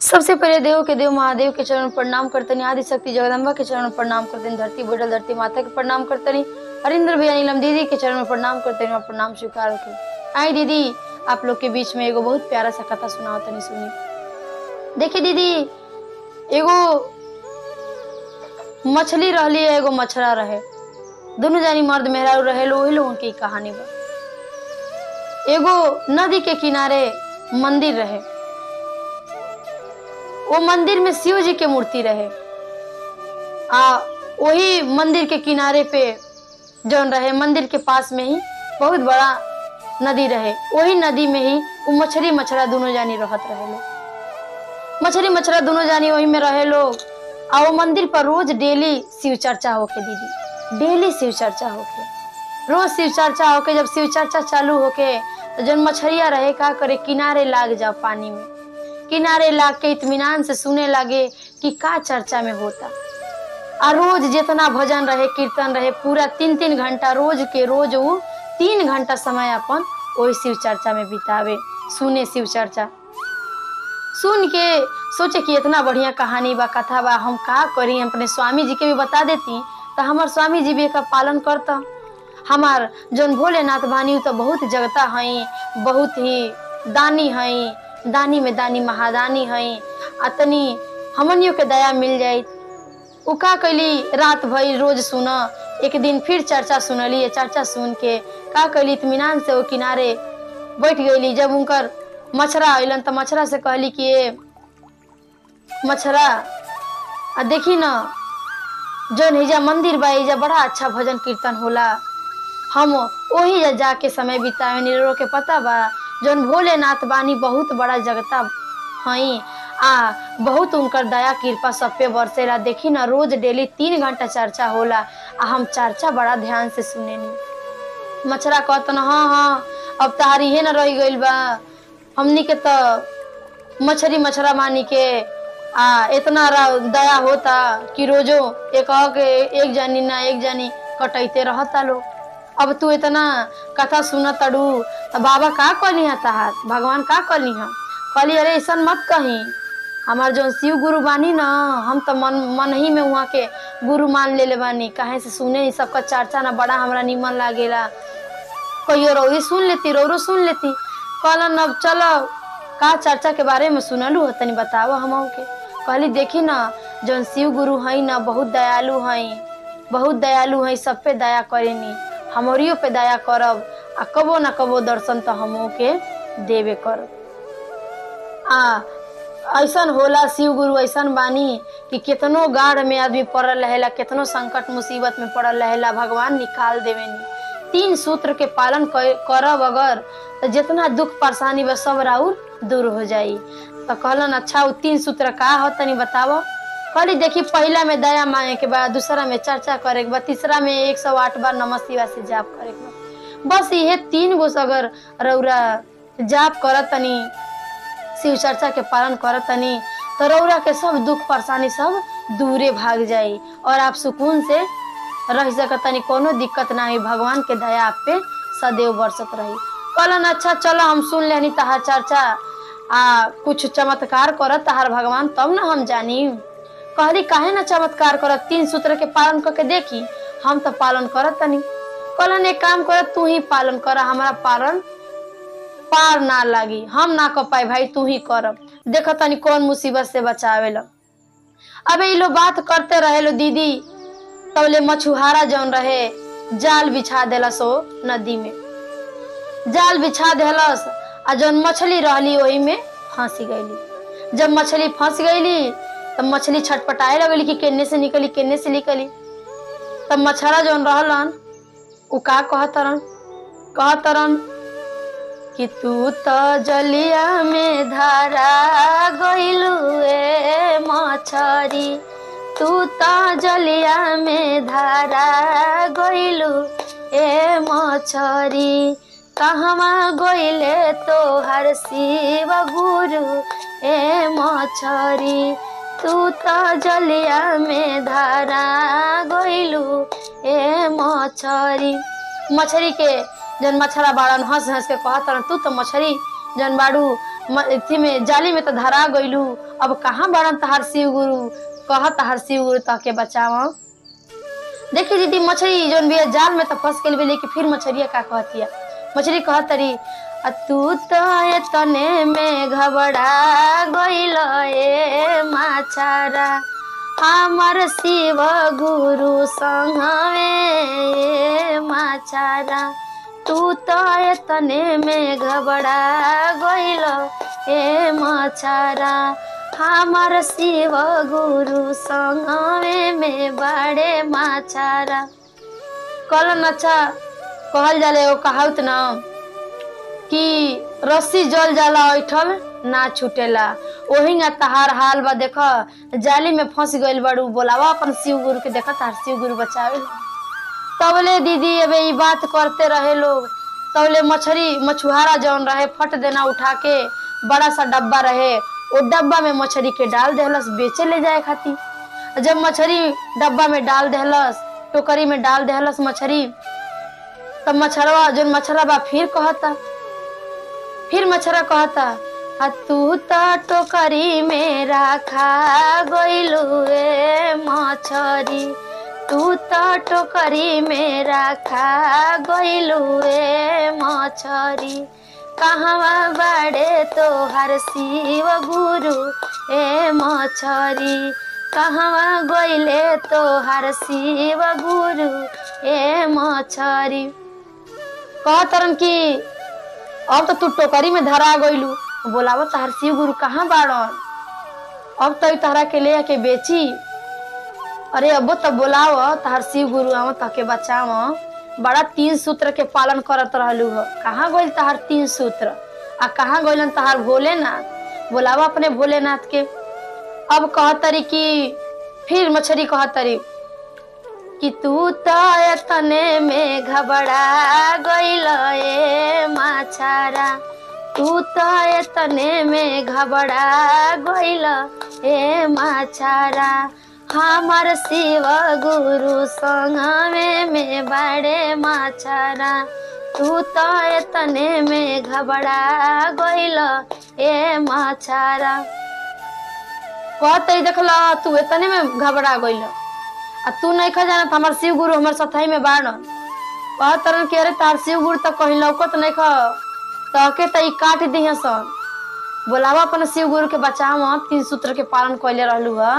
सबसे पहले देव के देव महादेव के चरण में प्रणाम करतनी आदि शक्ति जगदम्बा के चरण में प्रणाम करतनी धरती बैठल धरती माता के प्रणाम करतनी हरिंद्र भैया नीलम दीदी के चरण में प्रणाम करतनी और प्रणाम स्वीकार होके आई दीदी आप लोग के बीच में एगो बहुत प्यारा सा कथा सुनाओ तनी सुनी देखिए दीदी एगो मछली रहली है एगो मछरा रहे दोनों जानी मर्द मेहरारू रहे लो वही लोगन की कहानी बा एगो नदी के किनारे मंदिर रहे वो मंदिर में शिव जी के मूर्ति रहे आ वही मंदिर के किनारे पे जौन रहे मंदिर के पास में ही बहुत बड़ा नदी रहे वही नदी में ही वो मछली मछरा दोनों जानी रहत रहे लोग मछली मछरा दोनों जानी वही में रहे लोग आ वो मंदिर पर रोज डेली शिव चर्चा होके दीदी डेली शिव चर्चा होके रोज शिव चर्चा होके जब शिव चर्चा चालू होके तो जौन मछरिया रहे का करे किनारे लाग जाओ पानी में किनारे लाग के इत्मीनान से सुने लगे कि का चर्चा में होता आ रोज जितना भजन रहे कीर्तन रहे पूरा तीन तीन घंटा रोज के रोज वो तीन घंटा समय अपन वही शिव चर्चा में बितावे सुने शिव चर्चा सुन के सोचे कि इतना बढ़िया कहानी बा कथा बा हम का करी अपने स्वामी जी के भी बता देती तो हमार स्वामी जी भी एकर पालन करता हमार जौन भोलेनाथ बानी उ तो बहुत जगता हई बहुत ही दानी हई दानी में दानी महादानी हई अतनी हमनियों के दया मिल जाई उ का कैली रात भर रोज सुन एक दिन फिर चर्चा सुनली ये चर्चा सुन के का कैली इत्मीनान से वो किनारे बैठ गईली जब उनकर मछरा अलन तो मछरा से कहली कि ये मछरा आ देखी न जौन हिजा मंदिर बा हिजा बड़ा अच्छा भजन कीर्तन होला हम वही जा जाके समय बितावे निरो के पता बा जौन भोलेनाथ बानी बहुत बड़ा जगता हई आ बहुत उनकर दया कृपा सब पे बरसेला देखी ना रोज डेली तीन घंटा चर्चा होला आ हम चर्चा बड़ा ध्यान से सुनेनी मछरा कहत न हाँ हाँ अब तहार इहे न रह गइल बा हमनी के तो मछरी मछरा मानी के आ इतना रा- दया होता कि रोजो एक के एक जानी ना एक जानी कटैते रहता लोग अब तू इतना कथा सुन तड़ू तो बाबा का कहली है तहार भगवान का कहली है कहली अरे ऐसा मत कही हमार जो शिव गुरु बानी ना हम तो मन मन ही में वहाँ के गुरु मान ले ले बानी कहे से सुने ही सबका चर्चा ना बड़ा हमरा निमन लागेला कहियो रौरी सुन लेती रौरो सुन लेती कहलन अब चलो का चर्चा के बारे में सुनलू हो तनी बताओ हम के कहली देखी ना जौन शिव गुरु हई ना बहुत दयालु हई बहुत दयालु हई सब पे दया करेनी हमरियो पे दया करब आ कबो ना कबो दर्शन तो हमो के देवे करब आ ऐसन होला शिव गुरु ऐसन बानी कि कितनो गाढ़ में आदमी पड़ल रहेला कितनो संकट मुसीबत में पड़ल रहेला भगवान निकाल देवेनी तीन सूत्र के पालन क- करब अगर तो जितना दुख परेशानी बा सब राउर दूर हो जाई तो कहलन अच्छा उ तीन सूत्र का हो तनी बतावो कहली देखी पहला में दया मांगे के बाद दूसरा में चर्चा करे के बाद तीसरा में एक सौ आठ बार नमः शिवाय से जाप करे के बा बस इहे तीन गो से अगर रौरा जाप करत तनी शिव चर्चा के पालन करत तनी तो रौरा के सब दुख परेशानी सब दूरे भाग जाई और आप सुकून से रह सकत तनी कोनो दिक्कत ना हुई भगवान के दया आप पे सदैव बरसत रही कहलन अच्छा चलो हम सुन लेनी तहार चर्चा आ कुछ चमत्कार करत तहार भगवान तब ना हम जानी कहली काहे ना चमत्कार करत तीन सूत्र के पालन करके देखी हम तो पालन करत तनी कहलन एक काम करत तू ही पालन कर हमारा पालन पार ना लागी हम ना कर पाए भाई तू ही करब देख तनी कौन मुसीबत से बचावे लो अबे इ लोग बात करते रहे लो दीदी तबले मछुहारा जौन रहे जाल बिछा देलस ओ नदी में जाल बिछा देलस आ जौन मछली रहली वही में फंसी गईली जब मछली फंस गईली तब मछली छटपटाए लगली कि केने से निकली केने से निकली तब मछरा जौन रहलन उ का कहतरन कहतरन कि तू तो जलिया में धारा गइलू ए मछरी तू तो जलिया में धारा गइलू ए मछरी कहवा गइले तोहर शिव गुरु ए मछरी तू तो जलिया में धारा गइलू ए मछरी मछरी के जन मछरा बाड़न हंस हंस के कहत रहन, तू तो मछरी जन बाड़ू म- अथी में जाली में तो धरा गइलू अब कहाँ बड़न तहार शिव गुरु कह तहार शिव गुरु तह के बचावा देखी दीदी मछली जोन भी है, जाल में तो फंस गई लेकिन फिर मछलिया का कहतिया मछली कहत तरी "आ तू तो ये तने में घबरा गइल ए माछारा हमर शिव गुरु संगवे माछारा तू तो ये तने में घबरा गइल ए माछारा हमर शिव गुरु संगवे में बड़े माछारा कल नचा कहल जाले वो कहावत ना कि रस्सी जल जाला ऐठल ना छूटेला ओहिंगा तहार हाल बा देख जाली में फंस गइल बाड़ू बोलावा अपन शिव गुरु के देख तार शिव गुरु बचावे तबले दीदी अबे ई बात करते रहे लोग तबले मछली मछुआरा जौन रहे फट देना उठा के बड़ा सा डब्बा रहे वो डब्बा में मछली के डाल देहलस बेचे ले जाए खातिर जब मछली डब्बा में डाल देहलस टोकरी में डाल देहलस मछली तब मछरवा जो मछरा बा फिर कहता फिर मछरा कहता आ तू तो टोकरी में रखा गइलू ए मछरी तू तो टोकरी में रखा गइलू ए मछरी कहवा बड़े तोहर शिव गुरु ए मछरी कहवा गइले तोहर शिव गुरु ए मछरी कहतरन कि अब तो तू टोकरी में धरा गइलू बोलाव तहार शिव गुरु कहाँ बाड़न अब तो ई तहरा के ले आके बेची अरे अबो तो बोलाव तहार शिव गुरु आव तके बचाव बड़ा तीन सूत्र के पालन करत रहलू हो कहाँ गइल तहार तीन सूत्र आ कहाँ गइलन तहार भोलेनाथ बोलाव अपने भोलेनाथ के अब कहतरी कि फिर मछली कहतरी कि तू तो एतने में घबरा गइल ए माछारा तू तो एतने में घबरा गइल ए माछारा हमर शिव गुरु संगमे में बड़े माछारा तू तो एतने में घबरा गइल ए माछारा कहते देखला तू एतने में घबरा गइल आ तू नहीं खा जाना हमार शिव गुरु हमार सथाई में बाड़ कह तरन के अरे तार शिव गुरु तक कहीं लौकत नहीं खा तके त ई काट दिहे सन बोलावा अपन शिव गुरु के बचाव तीन सूत्र के पालन कैले रहलू ह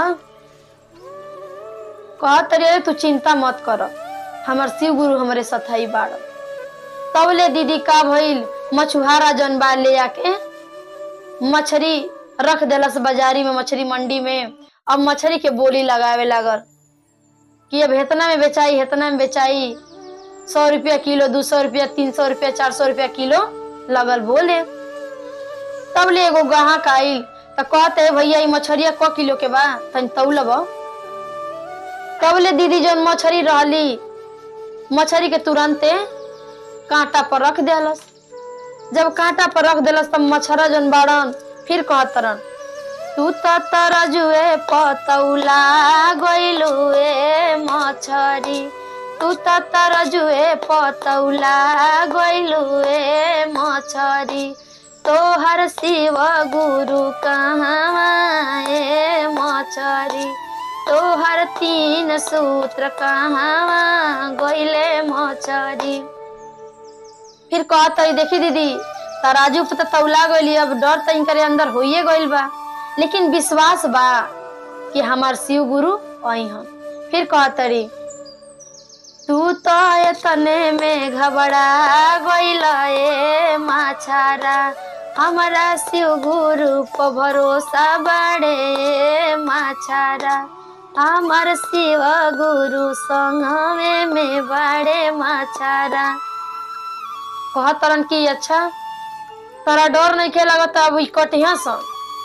कह तरी अरे तू चिंता मत कर हमार शिव गुरु हमारे सथाई बाड़ तब ले दीदी का भइल मछुहारा जन बा ले आके मछली रख देलस बाजारी में मछली मंडी में अब मछली के बोली लगावे लागल कि अब इतना में बेचाई इतना में बेचाई सौ रुपया किलो दो सौ रुपया तीन सौ रुपया चार सौ रुपया किलो लगल बोले तब ले एगो ग्राहक आइल त कहते भैया ई मछरिया क किलो के बा तनी तौलब तब ले दीदी जौन मछरी रहली मछरी के तुरंते कांटा पर रख देलस जब कांटा पर रख देलस तब मछरा जौन बाड़न फिर कहतरन तू त तरजुए पतौला गइलू ए मछरी तू त तरजुए पतौला गइलू ए मछरी तोहर शिव गुरु कहाँ ए मछरी तोहर तीन सूत्र कहाँ गइले मछरी फिर कहत देखी दीदी तराजू पे तो तौला गइली अब डर तो इनकरे अंदर होइए गइल बा लेकिन विश्वास बा कि हमार शिव गुरु आई हम फिर कहतरी तू तो एतने में घबरा गइल ए माछारा हमारा शिव गुरु पर भरोसा बड़े ए माछारा हमार शिव गुरु संगमे में बड़े माछारा कहतरन की अच्छा तोरा डर नहीं के लगत अब ई कटिया सन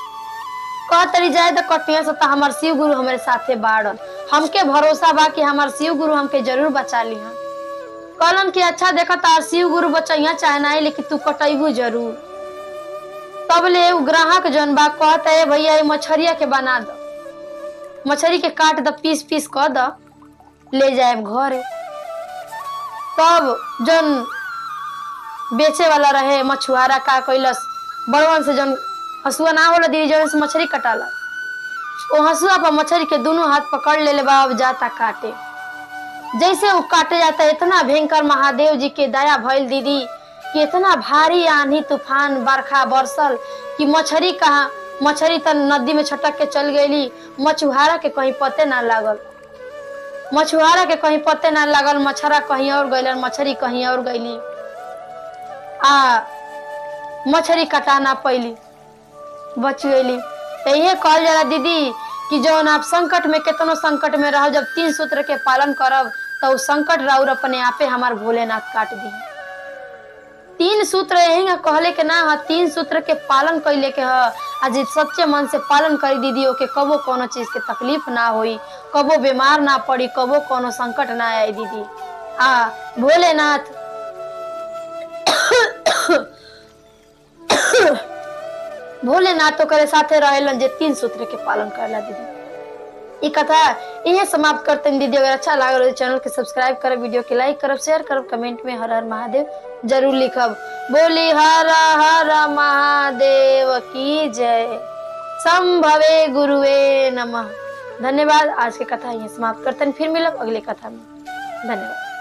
कह तरी जाए तो कटिया से तो हमार शिव गुरु हमारे साथे बाड़न हमके भरोसा बा कि हमार शिव गुरु हमके जरूर बचा ली कहलन कि अच्छा देखा तार शिव गुरु बचैया चाहे नहीं लेकिन तू कटैबू जरूर तब ले उ ग्राहक जन बा कहता है भैया ये मछरिया के बना दो मछली के काट द पीस पीस कर द ले जाए घरे तब जन बेचे वाला रहे मछुआरा का कैलस बड़वन से जन हसुआ ना होला दीदी जौन से मछली कटाला वो हसुआ पर मछली के दोनों हाथ पकड़ ले बा अब जाता काटे जैसे वो काटे जाता इतना भयंकर महादेव जी के दया भइल दीदी कि इतना भारी आंधी तूफान बरखा बरसल कि मछली कहा मछली त नदी में छटक के चल गईली मछुआरा के कहीं पते ना लागल मछुआरा के कहीं पते ना लागल मछरा कहीं और गईलन मछली कहीं और गईली आ मछली कटा ना पैली बच गईली तो ये कहल जाला दीदी कि जौन आप संकट में केतनो संकट में रहो जब तीन सूत्र के पालन करब तो उ संकट राउर अपने आपे हमार भोलेनाथ काट दी तीन सूत्र यही ना कहले के ना ह तीन सूत्र के पालन कैले के ह आज सच्चे मन से पालन करी दीदी ओके कबो कोनो चीज के तकलीफ ना होई कबो बीमार ना पड़ी कबो कोनो संकट ना आई दीदी आ भोलेनाथ भोलेनाथ तो करे साथे रहेलन जे तीन सूत्र के पालन करला दीदी ई कथा इहे समाप्त करते हैं दीदी अगर अच्छा लागल तो चैनल के सब्सक्राइब करब वीडियो के लाइक करब शेयर करब कमेंट में हर हर महादेव जरूर लिखब बोली हर हर महादेव की जय संभवे गुरुवे नमः धन्यवाद आज की कथा यही समाप्त करते हैं फिर मिलब अगले कथा में धन्यवाद